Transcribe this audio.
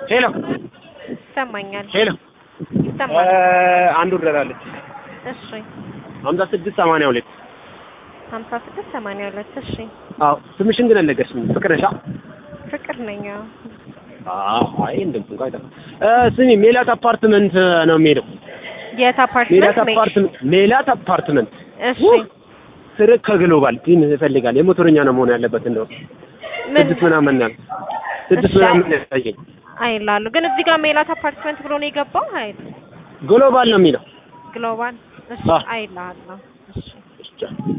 ሄሎ ይሰማኛል ሄሎ ይሰማል። አንድ ወር ደራለች እሺ ሀምሳ ስድስት ሰማንያ ሁለት ሀምሳ ስድስት ሰማንያ ሁለት እሺ አዎ ስምሽን ግን አልነገርሽኝም ፍቅር ነሽ ፍቅር ነኝ አዎ። አዎ አይ እንደምት እንኳን አይጠፋም እ ስሚ ሜላት አፓርትመንት ነው የሚሄደው የት ሜላት አፓርትመንት ነኝ? አፓርትመንት ሜላት አፓርትመንት እሺ ስርቅ ከግሎባል ቲም ይፈልጋል የሞተረኛ ነው መሆን ያለበት እንደው ምን ስድስት ምናምን ነው ስድስት እሺ። ምናምን ያሳየኝ አይላሉ ግን እዚህ ጋር ሜላት አፓርትመንት ብሎ ነው የገባው አይል ግሎባል ነው የሚለው ግሎባል እሺ አዎ። አይላሉ እሺ ብቻ